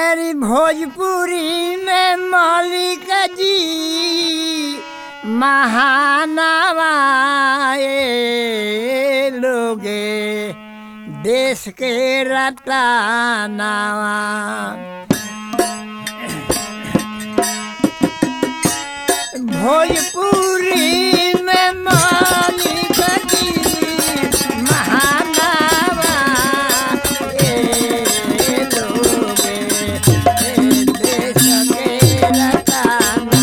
एरी भोजपुरी में मौलिक जी महानवा ए लोगे देश के रतनावा भोजपुरी में मौलिक जी महानवा ए लोगे ए देश के रतनावा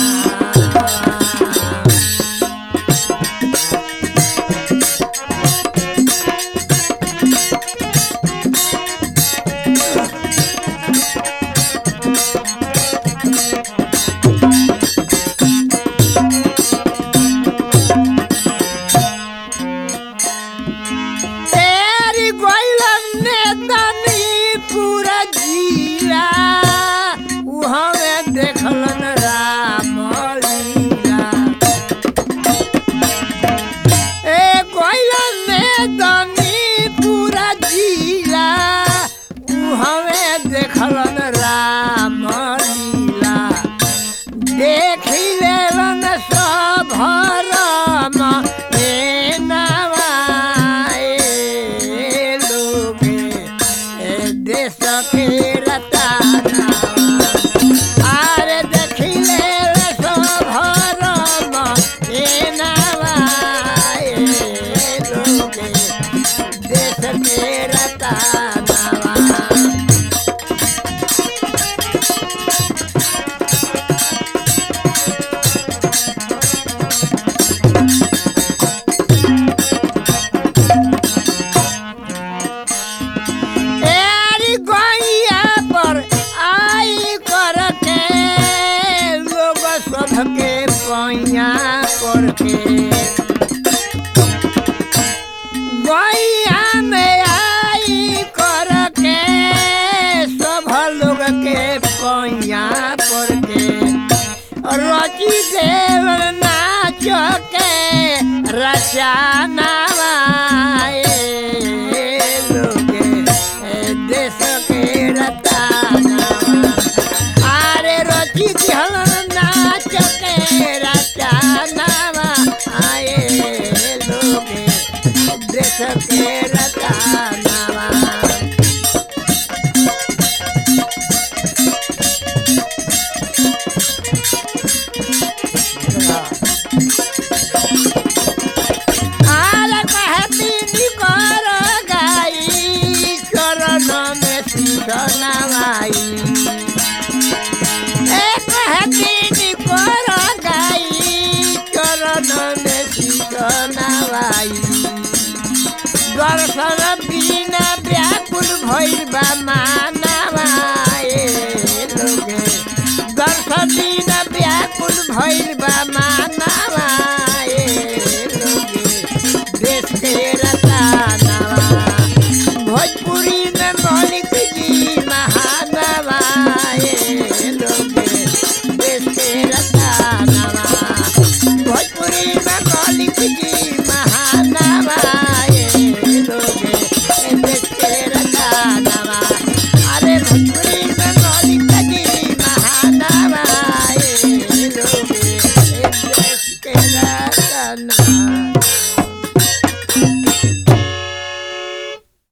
तेरी गोइलन ने तनी पूरा जिला उहवे देखलन राम लीला ए गोइलन ने तनी पूरा जिला उहवे देखलन राम लीला देखी लेलन सब भरम ए नवा ए लोगे ए देश के रताना आरे देखी लेल सब भरम ए नवा ए लोगे देश के रताना एरी गैया पर आई करके लोग सबके पैया करके गैया में आई करके सब लोग के पैया करके रची देव नाच के रचाना लोगे ए देश के रताना आरे रची दिहल नाच के रचाना आए लोगे देश के रताना आला कहती कर गाई चरण में सीधनावाई ए कहती कर गाई चरण में सीधनावाई दर्शन बिना व्याकुल भइल बा मानवा ए लोगे दर्शन बिना व्याकुल भइल